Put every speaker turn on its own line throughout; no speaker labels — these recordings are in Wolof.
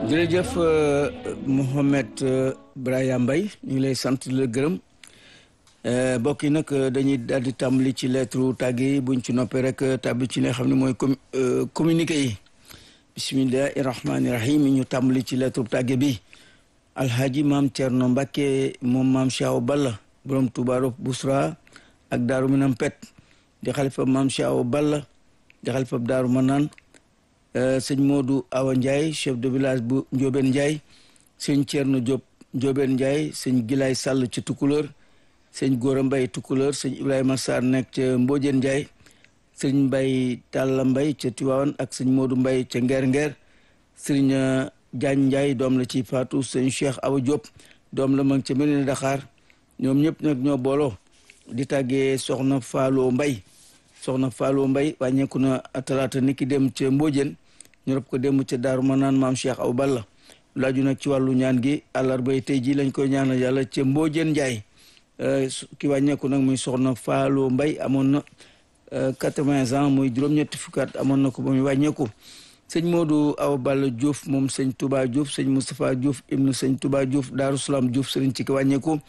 jërëjëf Mouhamed Brahima Mbaye ñu ngi lay sant la gërëm mbokk yi nag dañuy daal di tàmbali ci lettre tàgg yi buñ ci noppee rek tàbbi ci li nga xam ne mooy communiqué yi bisimillahi rahmaani rahim ñu tàmbali ci lettre tàgge bi alhaji maam Thierno Mbacke moom maam Cheikh Balla borom Touba Bousra ak Daaru Minam Pet di xalifa maam Cheikh Balla di xalifa Daaru Manaan sëñ Modou Awa Ndiaye chef de village bu Ndiobène Ndiaye sëñ Thierno Diop Ndiobène Ndiaye sëñ Gilaay Sall ci Tukulóor sëñ Gora Mbaye Tukulóor sëñ Ibrahima Sarr nekk ca Mbodiène Ndiaye sëñ Mbaye Talla Mbaye ca Tiwaawan ak sëñ Modou Mbaye ca Ngeer Ngeer sëñ Diagne Ndiaye doom la ci Fatou sëñ Cheikh Awa Diop doom la mag ca Mérina Dakar ñoom ñëpp nag ñoo booloo di tàggee soxna Fallou Mbaye soxna Fallou Mbaye wàññeeku na talaata niki dem ca Mbodiène ñu rob ko dem ca Daaru Manaan maam Cheikh Awa Balla laaju nag ci wàllu ñaan gi àllarbay tey ji lañ koy ñaanal yàlla ca Mbodiène Ndiaye ki wàññeeku nag muy soxna Fallou Mbaye amoon na quatre-vingts ans muy juróom-ñetti fukkaat amoon na ko ba muy wàññeeku sëñ Modou Awa Balla Diouf moom sëñ Touba Diouf sëñ Moustapha Diouf ibnu sëñ Touba Diouf Daaru Salaam Diouf sëriñ ci ki wàññeeku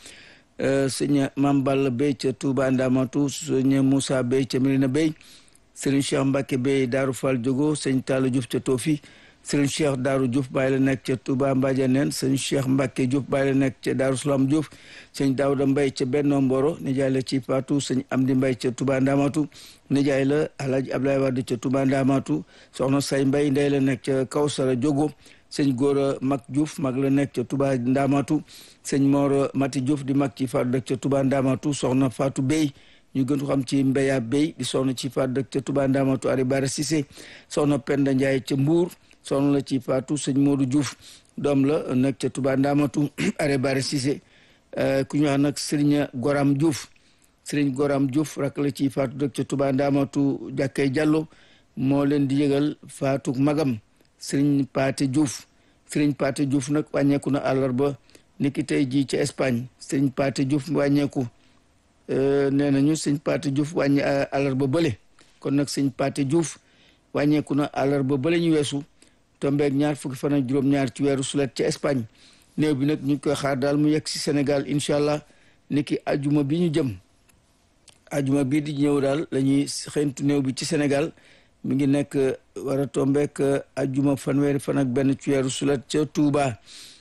sëñ Mam Balla Bey ca Touba Ndamatu sëñ Moussa Bey ca Medina Bey sëriñ Cheikh Mbacke Bey Daaru Fall Jogo sëñ Talla Diouf ca Tofi sëriñ Cheikh Daaru Diouf bàyyi la nekk ca Touba Mbadianeen sëñ Cheikh Mbacke Diouf bàyyi la nekk ca Daaru Salaam Diouf sëñ Daouda Mbaye ca Benno Mboro nijaay la ci Patou sëñ Amdi Mbaye ca Touba Ndamatu nijaay la Alhaji Abdoulaye Wade ca Touba Ndamatu soxna Say Mbaye ndey la nekk ca Kawsara Jogo sëñ Gora Mag Diouf mag la nekk ca Touba Ndamatu sëñ Mor Mati Diouf di mag ci Fatou dëkk ca Touba Ndamatu soxna Fatou Bey ñu gën ko xam ci Mbeya Bey di soxna ci Fatou dëkk ca Touba Ndamatu Ari Bara Cissé soxna Penda Ndiaye ca Mbour soxna la ci Fatou sëñ Modou Diouf doom la nekk ca Touba Ndamatu Ari Bara Cissé ku ñu wax nag Serigne Goram Diouf Serigne Goram Diouf rak la ci Fatou dëkk ca Touba Ndamatu Jàkkay Diallo moo leen di yëgal Fatou magam Serigne Paté Diouf Serigne Paté Diouf nag wàññeeku na àllarba niki tey jii ca Espagne Serigne Paté Diouf wàññeeku nee nañu Serigne Paté Diouf wàññi àllarba bële kon nag Serigne Paté Diouf wàññeeku na àllarba bële ñu weesu tombeeg ñaar fukki fan ak juróom-ñaar ci weeru sulet ca Espagne néew bi nag ñu ngi koy xaar daal mu yegg si Sénégal incha allah niki ajuma bi ñu jëm ajuma bii di ñëw daal la ñuy xëyntu néew bi ci Sénégal mi ngi nekk war a tombeek ajuma fanweeri fan ak benn ci weeru sulet ca Touba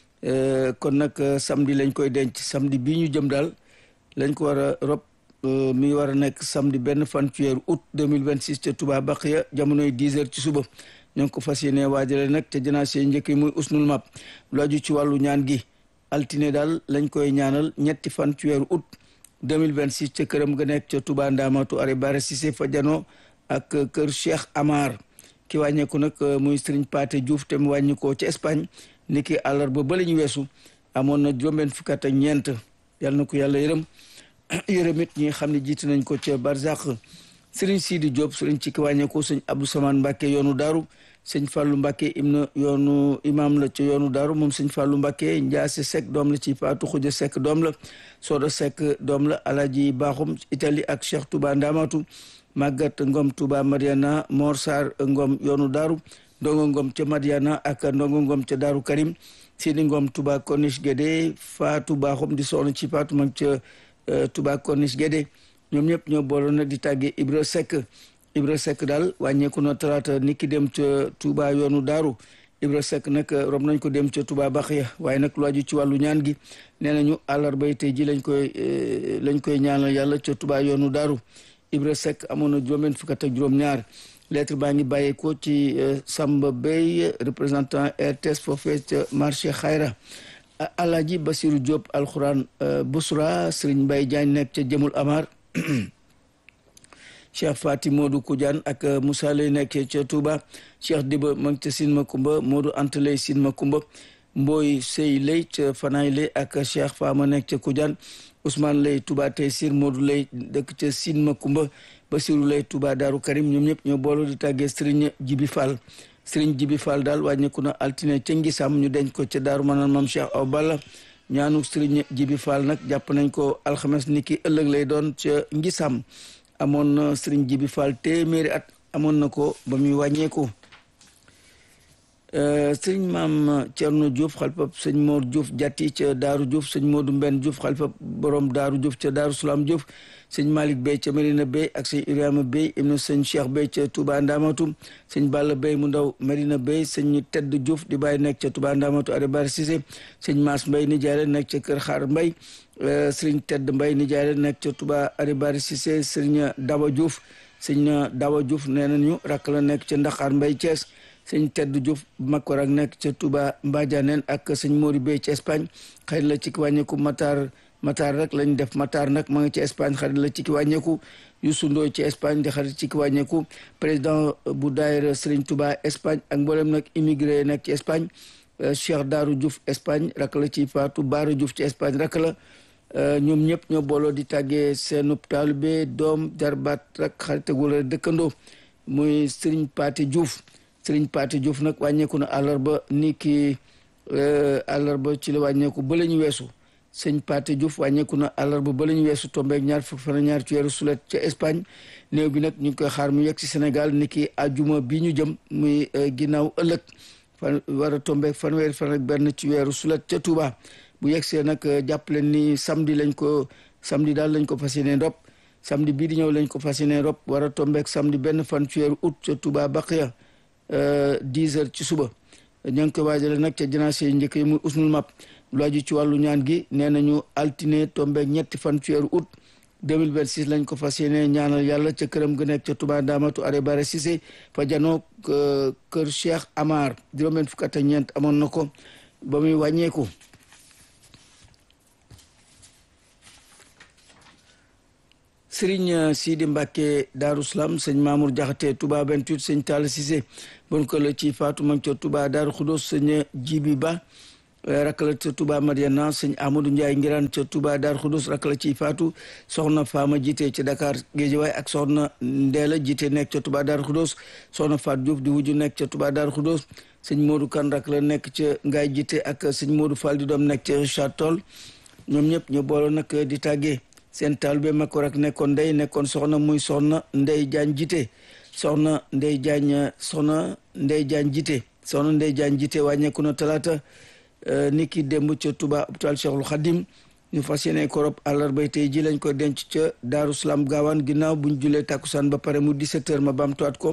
kon nag samedi lañ koy denc samedi bii ñu jëm daal lañ ko war a rob mi war a nekk samedi benn fan ci weeru août 2026 ca Touba Baqiya jamonoy 10 heures ci suba ñoo ngi ko fas yéene waajale nag te janaase njëkk yi muy usnul map lu aju ci wàllu ñaan gi altine daal lañ koy ñaanal ñetti fan ci weeru août 2026 ca këram ga nekk ca Touba Ndamatu Ari Bara Cissé fa janoo ak kër Cheikh Amar ki wàññeeku nag muy Serigne Paté Diouf te mu wàññi ko ci Espagne ni ki àllarba ba la ñu weesu amoon na juróom-benn fukk ak ñeent yal na ko yàlla yërëm yërëm it ñi xam ne jiite nañ ko ca Barzak Serigne Sidi Diop Serigne ci ki wàññeeku sëñ Abdou Samane Mbacke yoonu Daaru sëñ Fallou Mbacke im na yoonu imam la ca yoonu Daaru moom sëñ Fallou Mbacke Ndiasse Seck doom la ci Fatou Khoudia Seck doom la Soda Seck doom la Alaji Bakhoum Italie ak Cheikh Touba Ndamatu Magat Ngom Touba Mariana Mor Sarr Ngom yoonu Daaru Ndongo Ngom ca Mariana ak Ndongo Ngom ca Daaru Karim Sidi Ngom Touba Corniche Guédé Fatou Bakhoum di soxna ci Fatou mag ca Touba Corniche Guédé ñoom ñëpp ñoo booloon nag di tàggee Ibra Seck Ibra Seck daal wàññeeku na talaata niki dem ca Touba yoonu Daaru Ibra Seck nag rob nañ ko dem ca Touba Baxiya waaye nag lu aju ci wàllu ñaan gi nee nañu àllarba tey ji lañ koy lañ koy ñaanal yàlla ca Touba yoonu Daaru Ibra Seck amoon na juróom-benn fukk ak juróom-ñaar lettre baa ngi bàyyeekoo ci Samba Bey représentant RTS foofee ca marché Xayra Alaaji Basiru Diop alxuraan Busra Serigne Mbaye Diagne nekk ca Jëmul Amar Cheikh Fati Modou Koudiane ak Moussa lay nekk ca Touba Cheikh Diba ma ngi ca Sine Makumba Modou Anta lay Sine Makumba Mboy Sey lay ca Fanaay lay ak Cheikh Fama nekk ca Koudiane Ousmane lay Touba tey Sir Modou lay dëkk ca Sine Makumba Basiru lay Touba Daaru Karim ñoom ñëpp ñoo booloo di tàggee Serigne Jibi Fall Serigne Jibi Fall daal wàññeeku na altine ca Ngisam ñu denc ko ca Daaru Manaan Maam Cheikh Aw Balla ñaanu Serigne Jibi Fall nag jàpp nañ ko alxames ni ki ëllëg lay doon ca Ngisam amoon na Serigne Jibi Fall téeméeri at amoon na ko ba muy wàññeeku sëñ maam Thierno Diouf xalifab sëñ Mor Diouf jatti ca Daaru Diouf sëñ Modou Mbenn Diouf xalifab borom Daaru Diouf ca Daaru Salaam Diouf sëñ Malick Bey ca Medina Bey ak sëñ Ibrahima Bey ibnu sëñ Cheikh Bey ca Touba Ndamatu sëñ Balla Bey mu ndaw Medina Bey sëñ Tedd Diouf di bàyyi nekk ca Touba Ndamatu Adébari Cissé sëñ Maas Mbay nijaay la nekk ca Kër Xaar Mbay sëriñ Tedd Mbay nijaay la nekk ca Touba Adébari Cissé sëriñ Daba Diouf sëñ Daba Diouf nee nañu rakk la nekk ca Ndaxaar Mbay Thiès sëñ Tedd Diouf Makor ak nekk ca Touba Mbadianeen ak sëñ Mori Bey ci Espagne xëy la ci wàññeeku Matar Matar rek lañ def Matar nag ma ngi ci Espagne xarit la ci ki wàññeeku Youssou Ndoye ci Espagne di xarit ci ki wàññeeku président bu daayira Serigne Touba Espagne ak mboolem nag immigré nekk ci Espagne Cheikh Darou Diouf Espagne rak la ci Fatou Baara Diouf ci Espagne rak la ñoom ñëpp ñoo booloo di tàggee seenub taalibe doom jarbaat rek xarit wala dëkkandoo muy Serigne Paté Diouf Serigne Paté Diouf nag wàññeeku na àllarba ni ki àllarba ci la wàññeeku ba la ñu weesu sëñ Paté Diouf wàññeeku na àllarba ba la ñu weesu tombeeg ñaar fukk fan ñaar ci weeru sulet ca Espagne néew bi nag ñu ngi koy xaar mu yegg si Sénégal ni ki àjjuma bi ñu jëm muy ginnaaw ëllëg fan war a tombeeg fanweeri fan ak benn ci weeru sulet ca Touba bu yegg see nag jàpp leen ni samedi lañ ko samedi daal lañ ko fas yéene rob samedi bii di ñëw lañ ko fas yéene rob war a tombeeg samedi benn fan ci weeru août ca Touba Baqiya dix heures ci suba ña ngi koy waajale nag ca janaase yi njëkk yi muy usnul map lu aju ci wàllu ñaan gi nee nañu altine tombeeg ñetti fan ci weeru août 2026 lañ ko fas yéene ñaanal yàlla ca këram ga nekk ca Touba Ndamatu are bare Cissé fa janoo kër Cheikh Amar juróom-benn fukk ak ñeent amoon na ko ba muy wàññeeku Sëriñ Sidi Mbacke Daaru Salaam sëñ Mamour Jaxate Touba 28 sëñ Talla Cissé bon ko la ci Fatou Mang ca Touba Daaru Xudos sëñ Jibi Ba rakala ca Touba Mariana sëñ Amadou Ndiaye Ngiraan ca Touba Daaru Xudos rakala ci Fatou soxna Fama jiite ca Dakar Géejawaay ak soxna Ndeela jiite nekk ca Touba Daaru Xudos soxna Fatou Diouf di wujju nekk ca Touba Daaru Xudos sëñ Modou Kan rakala nekk ca Ngaay jiite ak sëñ Modou Fall di doom nekk ca Richard Toll ñoom ñëpp ñu booloo nag di tàggee seen taalibe Makor ak nekkoon ndey nekkoon soxna muy soxna Ndey Jaañ jite soxna Ndey Jaañ soxna Ndey Jaañ jite soxna Ndey Jaañ jite wàññeeku na talaata ni ki démb ca Touba hôpital Cheikhul Khadim ñu fas yéene ko rob àllarbay tey ji lañ ko denc ca Daaru Salaam gaawaan ginnaaw buñ julee takkusaan ba pare mu 17 heures ma baamtuwaat ko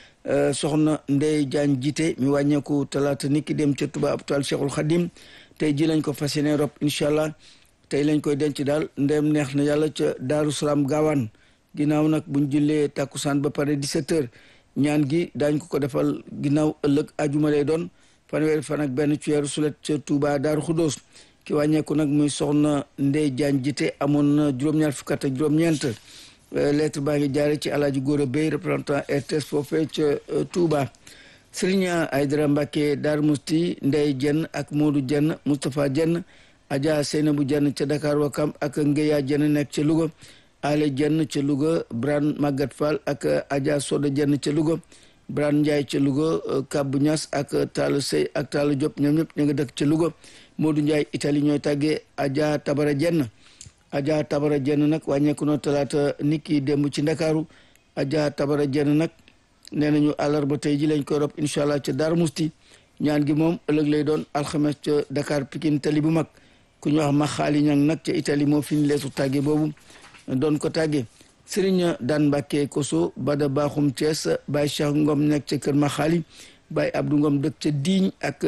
soxna Ndey Jaañ jite mi wàññeeku talaata ni ki dem ca Touba hôpital Cheikhul Khadim tey ji lañ ko fas yéene rob incha allah tey lañ koy denc daal ndem neex na yàlla ca daaru salaam gaawaan ginnaaw nag buñ jullee tàkkusaan ba pare 17 heures ñaan gi daañ ko ko defal ginnaaw ëllëg ajuma lay doon fanweeri fan ak benn ci weeru sulet ca Touba daaru xudóos ki wàññeeku nag muy soxna Ndey Jaañ jite amoon na juróom-ñaar fukk ak juróom-ñeent lettre baa ngi jaare ci alaaji Góora Bey représentant RTS foofee ca Touba Sëriñ Aydara Mbàkke Daaru Musti Ndey Jenn ak Moodu Jenn Moustapha Jenn Adja Seynabou Jenn ca Dakar Wakam ak Ngeya Jenn nekk ca Louga Ale Jenn ca Louga Bran Magat Fall ak Adja Soda Jenn ca Louga Bran Ndiaye ca Louga Kabbu Ñas ak Talla Sey ak Talla Diop ñoom ñëpp ñu nga dëkk ca Louga Modou Ndiaye Italie ñooy tàggee Adja Tabara Jenn Adja Tabara Jenn nag wàññeeku na talaata niki démb ci Ndakaaru Adja Tabara Jenn nag nee nañu àllarba tey ji lañ koy rob incha allah ca Darou Musti ñaan gi moom ëllëg lay doon alxames ca Dakar Pikine tali bu mag ku ñu wax ma xaali ñang nag ca Italie moo fi ñu leetu tàgge boobu doon ko tàgge Sëriñ Daan Mbàkke Koso Bada Baaxum Thiès Baye Cheikh Ngom nekk ca kër ma xaali Baye Abdou Ngom dëkk ca Digne ak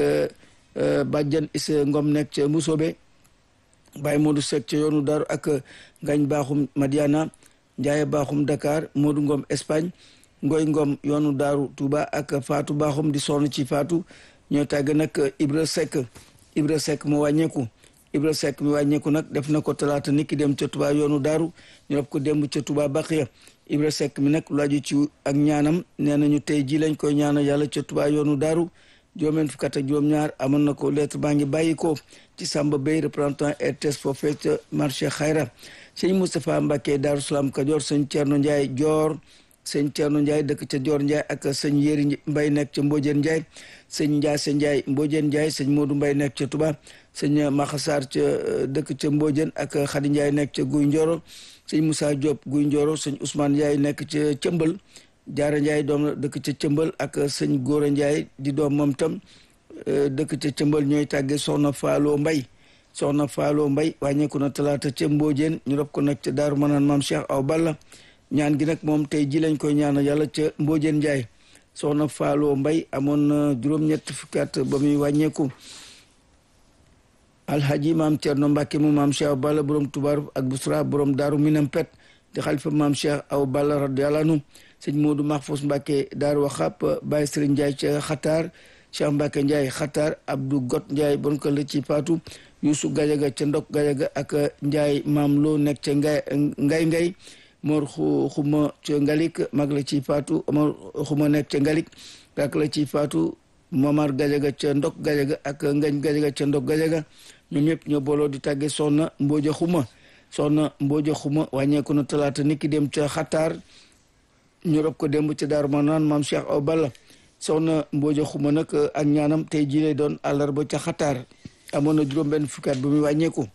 Badiane Issa Ngom nekk ca Musobe Baye Modou Seck ca yoonu Daaru ak Ngañ Baaxum Madiana Ndiaye Baaxum Dakar Modou Ngom Espagne Ngoy Ngom yoonu Daaru Touba ak Fatou Baaxum di sonn ci Fatou ñoo tàgg nag Ibra Seck Ibra Seck mu wàññeeku Ibra Seck mi wàññeeku nag def na ko talaata nit ki dem ca Touba yoonu Daaru ñu def ko démb ca Touba Baqiya Ibra Seck mi nag lu aju ci ak ñaanam nee nañu tey ji lañ koy ñaanal yàlla ca Touba yoonu Daaru juróom-benn fukk ak juróom-ñaar amoon na ko lettre baa ngi bàyyi ko ci Samba Bey représentant RTS foofee ca marché Xayra sëñ Moustapha Mbacke Daaru Salaam Kajoor sëñ Thierno Ndiaye Dior sëñ Thierno Ndiaye dëkk ca Dior Ndiaye ak sëñ Yéri Mbay nekk ca Mbodiène Ndiaye sëñ Ndiasse Ndiaye Mbodiène Ndiaye sëñ Modou Mbay nekk ca Touba sëñ Maxasar ca dëkk ca Mbodiène ak Khady Ndiaye nekk ca Guy Ndioro sëñ Moussa Diop Guy Ndioro sëñ Ousmane Ndiaye nekk ca Cëmbal Jaara Njaay doom la dëkk ca cëmbal ak sëñ Góora Njaay di doom moom tam dëkk ca cëmbal ñooy tàggee soxna Faaloo Mbay soxna Faaloo Mbay wàññeeku na talaata ca Mbóojeen ñu rob ko nag ca Daaru Manaan maam Cheikh Aw Balla ñaan gi nag moom tey ji lañ koy ñaanal yàlla ca Mbóojeen Njaay soxna Faaloo Mbay amoon na juróom-ñett fukki at ba muy wàññeeku alhaji maam Cerno Mbàkke mu maam Cheikh Aw Balla borom tubaar ak busra borom daaru minam pet di xalifa maam Cheikh Aw Balla radiyallahu anhu sëñ Moodu Mahfous Mbàkke daaru waxab Baye Sëriñ Njaay ca xataar Cheikh Mbàkke Njaay xataar Abdou Got Njaay bon ko la ci faatu Yuusu Gajaga ca ndok Gajaga ak Njaay maam loo nekk ca ngay ngay ngay Mor xuma ca ngalik mag la ci faatu Mor xuma nekk ca ngalik rak la ci faatu Momar Gajaga ca ndok Gajaga ak Ngañ Gajaga ca ndok Gajaga ñoom ñëpp ñoo booloo di tàgge soxna Mbooja xuma soxna Mbooja xuma wàññeeku na talaata niki dem ca xataar ñu rob ko démb ca Daaru Manaan maam Cheikh Aw Balla soxna Mbooja xuma nag ak ñaanam tey jii lay doon àllarba ca xataar amoon na juróom benn fukkaat bu muy wàññeeku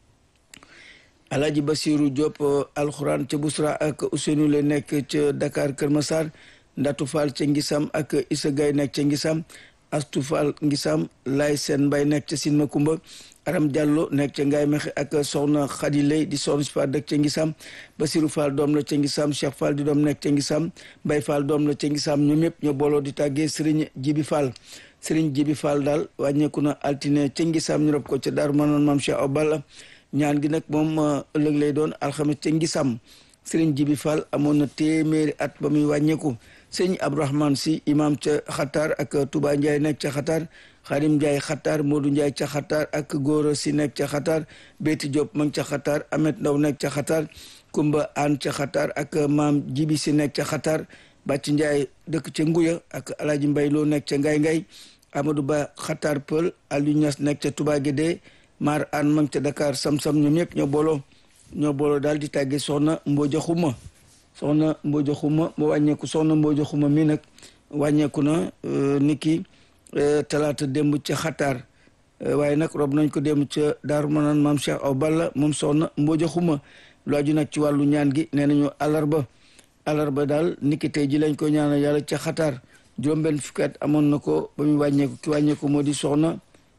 Alaaji Basiru Diop alxuraan ca Busra ak Ousseynou lay nekk ca Dakar Kër Massar Ndatu Fall ca Ngisam ak Issa Gay nekk ca Ngisam Astu Fall Ngisam Lay Seen Mbay nekk ca Sin Makumba Aram Diallo nekk ca Ngaay Mexe ak soxna Xadi Lay di soxna si Fall dëkk ca Ngisam Basiru Fall doom la ca Ngisam Cheikh Fall di doom nekk ca Ngisam Mbay Fall doom la ca Ngisam ñoom ñëpp ñoo booloo di tàggee Sëriñ Jibi Fall Sëriñ Jibi Fall daal wàññeeku na altine ca Ngisam ñu rob ko ca Daaru Manaan maam Cheikh Aw Balla ñaan gi nag moom ëllëg lay doon alxames ca Ngisam Sëriñ Jibi Fall amoon na téeméeri at ba muy wàññeeku sëñ Abdourahmane si imam ca xataar ak Touba Ndiaye nekk ca xataar Xadim Ndiaye xataar Modou Ndiaye ca xataar ak Góora si nekk ca xataar Béti Diop ma ngi ca xataar Amet Ndaw nekk ca xataar Kumba Aan ca xataar ak maam Jibi si nekk ca xataar Bàcc Ndiaye dëkk ca Nguya ak Alaaji Mbay Loo nekk ca Ngay Ngay Amadou Ba xataar Pël Aliou Niass nekk ca Touba Guédé Mar Aan ma ngi ca Dakar Sam-Sam ñoom ñëpp ñoo booloo ñoo booloo daal di tàggee soxna Mbooja Xuma soxna Mbooja Xuma mu wàññeeku soxna Mbooja Xuma mi nag wàññeeku na niki talaata démb ca xataar waaye nag rob nañ ko démb ca Daaru Manaan maam Cheikh Aw Balla moom soxna Mbooja Xuma lu aju nag ci wàllu ñaan gi nee nañu alarba alarba daal niki tey ji lañ ko ñaanal yàlla ca xataar juróom-benn fukki at amoon na ko ba muy wàññeeku ki wàññeeku moo di soxna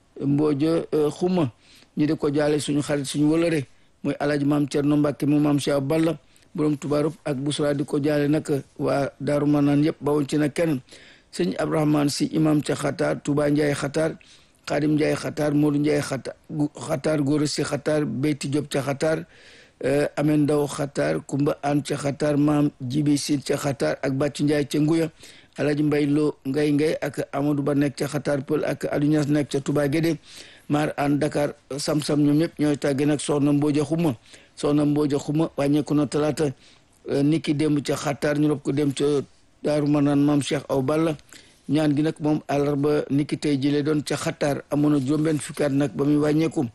Mbooja Xuma ñu di ko jaale suñu xarit suñu wëlëre mooy alaaji maam Cerno Mbàkke mu maam Cheikh Aw Balla borom tubaarub ak busra di ko jaale nag waa daaru manaan yëpp bawoon ci nag kenn sëñ abdourahman si imam ca xataar touba njaay xataar xaadim njaay xataar moodu njaay xataar xataar góor si xataar beyti job ca xataar amen ndaw xataar kumba an ca xataar maam jibi sin ca xataar ak bàcc njaay ca nguya alaji mbay loo ngay ngay ak amadou ba nekk ca xataar pël ak aduñas nekk ca touba gédé maar an dakar sam-sam ñoom ñëpp ñooy tàgge nag soxna mbooja xuma soxna mbooja xuma wàññeeku na talaata niki démb ca xataar ñu rob ko dem ca daaru manaan maam cheikh aw balla ñaan gi nag moom àllarba niki tey jile doon ca xataar amoon na juróom-benn fukkaat nag ba muy wàññeeku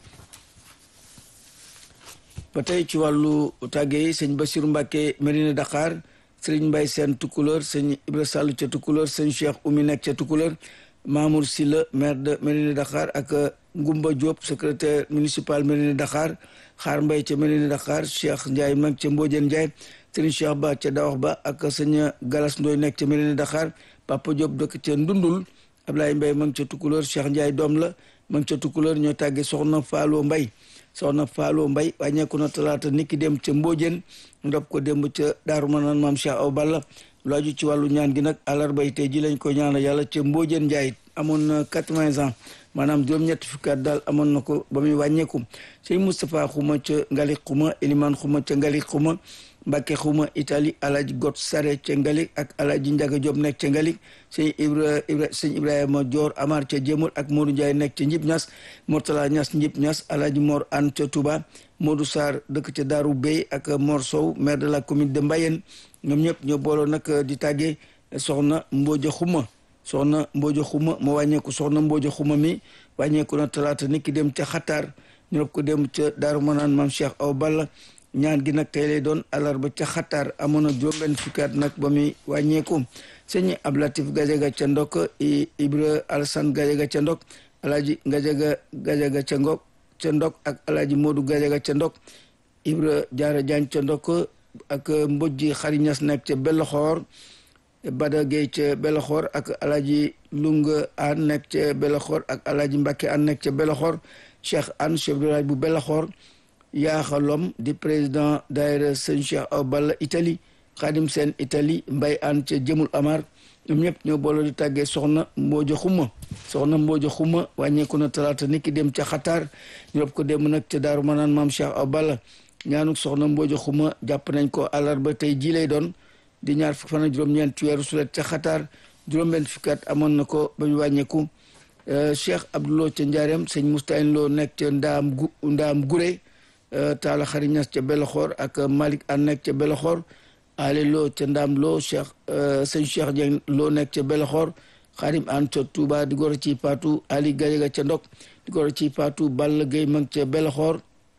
ba tey ci wàllu tàgge yi sëñ basiru mbàkke Medina Dakar sëriñ mbay seen tukkuleur sëñ ibra sall ca tukkuleur sëñ cheikh umi nekk ca tukkuleur mamour silla maire de Medina Dakar ak ngumba diop secrétaire municipal Medina Dakar xaar mbay ca Medina Dakar cheikh ndiaye mag ca mbojeen ndiaye sëriñ cheikh ba ca dawax ba ak sëñ galas ndooy nekk ca Medina Dakar papa diop dëkk ca ndundul ablaye mbay ma ngi ca tukkuleur cheikh ndiaye doom la ma ngi ca tukkuleur ñoo tàgge soxna faaloo mbay soxna faaloo mbay wàññeeku na talaata niki dem ca mbojeen ndob ko démb ca daaru manaan maam cheikh aw balla lu aju ci wàllu ñaan gi nag àllarba tey ji lañ ko ñaanal yàlla ca mbojeen njaay amoon na quatre-vingts ans maanaam juróom-ñetti fukki at daal amoon na ko ba muy wàññeeku sëñ moustapha xuma ca ngalik xuma eliman xuma ca ngalik xuma mbàkke xuma italie alaji got sare ca ngalik ak alaji njaga job nekk ca ngalik sëñ ibra ibra sëñ ibrahima joor amar ca jémul ak modou ndiaye nekk ca njib ñas mortala ñas njib ñas alaji mor an ca touba modou sarr dëkk ca daaru bey ak mor sow maire de la commune de mbayeen ñoom ñëpp ñoo booloo nag di tàggee soxna mbooja xuma soxna mbooja xuma moo wàññeeku soxna mbooja xuma mi wàññeeku na talaata nit ki dem ca xataar ñu rob ko dem ca daaru manaan maam cheikh aw balla ñaan gi nag tey lay doon alarba ca xataar amoon na juróom-benn fukkaat nag ba muy wàññeeku sëñ ablatif gajaga ca ndok ibra alasan gajaga ca ndok alaaji gajaga gajaga ca ngok ca ndok ak alaaji moodu gajaga ca ndok ibra jaara jaañ ca ndok ak mbojji xari ñas nekk ca belloxoor Bada Gueye ca Belaxoor ak alaaji Lunga an nekk ca Belaxoor ak alaaji Mbàkke an nekk ca Belaxoor Cheikh an chef de village bu Belaxoor yaaxalom di président daayira sëñ Cheikh Aw Balla Italie Xaadim Seen Italie Mbay an ca Jëmul Amar ñoom ñëpp ñoo booloo di tàggee soxna Mbooja Xuma soxna Mbooja Xuma wàññeeku na talaata niki dem ca Xataar ñu rob ko dem nag ca Daaru Manaan maam Cheikh Aw Balla ñaanuk soxna Mbooja Xuma jàpp nañ ko àllarba tey ji lay doon di ñaar fukk fan ak juróom-ñeent ci weeru sulet ca Xataar juróom-benn fukki at amoon na ko ba ñu wàññeeku Cheikh Abdouloo ca Njaareem sëñ Mustahin Loo nekk ca Ndaam gu Ndaam Gure Taala Xari Ñas ca Beloxoor ak Malick an nekk ca Beloxoor ale loo ca ndaam loo cheikh sëñ cheikh Dieng loo nekk ca Beloxoor xarim an ca Touba di goro ci paatu ali gajaga ca ndok di goro ci paatu Balla Gueye mag ca Beloxoor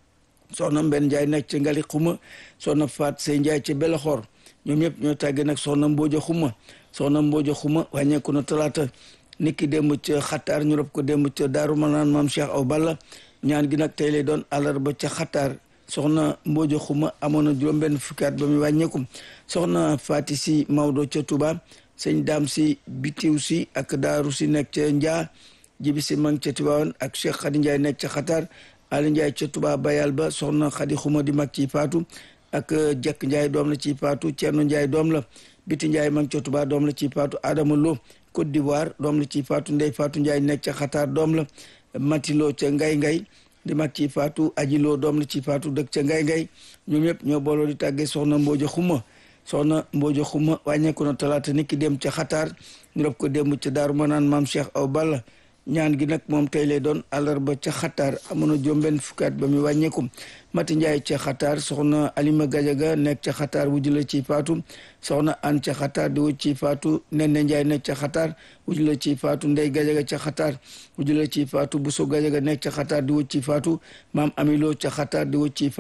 soxna Mbenn Njaay nekk ca Ngali Xuma soxna Faat Sey Njaay ca Beloxoor ñoom ñëpp ñoo tàggee nag soxna Mbooja Xuma soxna Mbooja Xuma wàññeeku na talaata niki démb ca Xataar ñu rob ko démb ca Daaru Manaan maam Cheikh Aw Balla ñaan gi nag tey lay doon àllarba ca Xataar soxna Mbooja Xuma amoon na juróom-benn fukki at ba muy wàññeeku soxna Faati si Maodo ca Touba sëñ Daam si Bitiw si ak Daaru si nekk ca Njaa Jibi si mang ca Tiwaawan ak Cheikh Khady Ndiaye nekk ca Xataar Ali Ndiaye ca Touba Bayal ba soxna Khady Xuma di mag ci Faatu ak Jekk Ndiaye doom la ci Faatu Cerno Ndiaye doom la Biti Ndiaye mang ca Touba doom la ci Faatu Adama Lo Côte d'Ivoire doom la ci Faatu Ndey Faatu Ndiaye nekk ca Xataar doom la Matilo ca Ngay Ngay di mag ci faatu ajiloo doom la ci faatu dëkk ca ngay ngay ñoom ñëpp ñoo booloo di tàggee soxna mbooja xuma soxna mbooja xuma wàññeeku na talaata nit ki dem ca xataar ñu rob ko démb ca daaru manaan maam cheikh aw balla ñaan gi nag moom tey lay doon àllarba ca xataar amoon na juróom-benn fukkaat ba muy wàññeeku mati njaay ca xataar soxna alima gajaga nekk ca xataar wujj la ci faatu soxna an ca xataar di wujj ci faatu nenne njaay nekk ca xataar wujj la ci faatu ndey gajaga ca xataar wujj la ci faatu buso gajaga nekk ca xataar di wujj ci faatu maam amiloo ca xataar di wujj ci